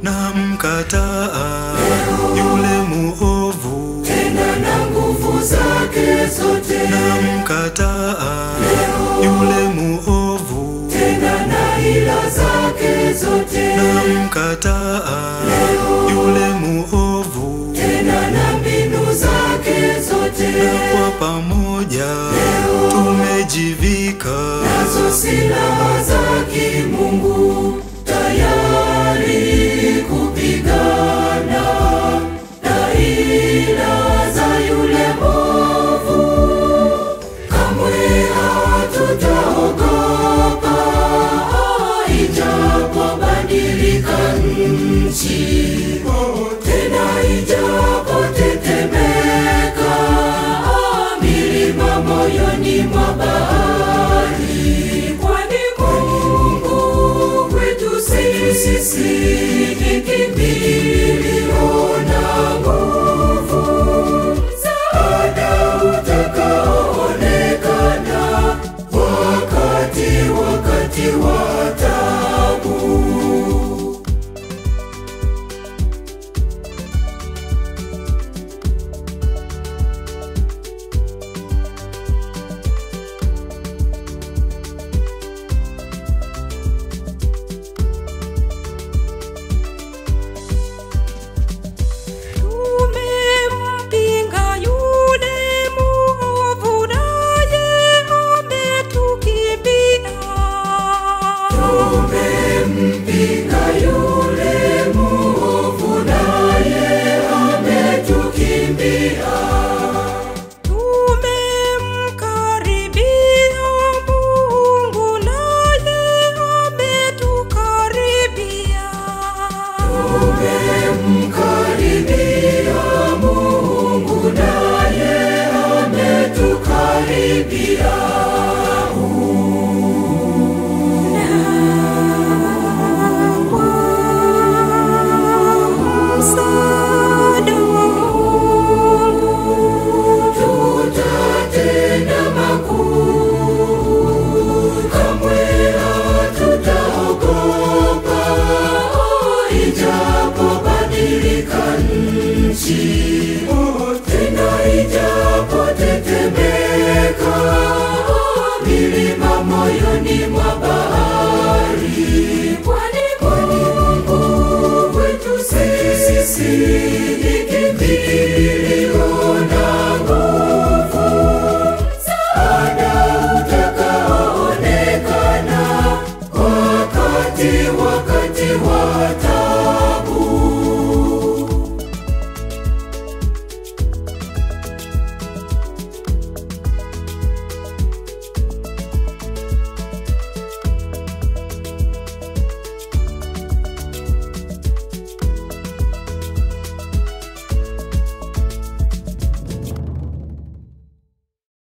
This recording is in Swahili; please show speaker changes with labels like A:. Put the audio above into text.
A: na mkataa yule muovu,
B: tena na nguvu zake zote,
A: na mkataa yule muovu,
B: tena na hila zake zote,
A: na mkataa yule muovu,
B: tena na mbinu zake zote,
A: na kwa pamoja tumejivika
B: nazo silaha za kimungu tayari kupigana na hila za yule mwovu. Kamwe hatutaogopa ijapobadilika nchi, tena ijapotetemeka milima moyoni mwa bahari, kwani Mungu kwetu sisi ni kimbilio na nguvu, msaada utakaoonekana wakati wakati wa taabu.
C: Tumempinga yule muovu naye ametukimbia.
B: Tumempinga yule muovu naye ametukimbia.
C: Tumemkaribia Mungu naye ametukaribia.
B: Tumemkaribia Mungu naye ametukaribia.
C: Msaada wa Mungu
B: Tutatenda makuu, kamwe hatutaogopa, ijapobadilika nchi,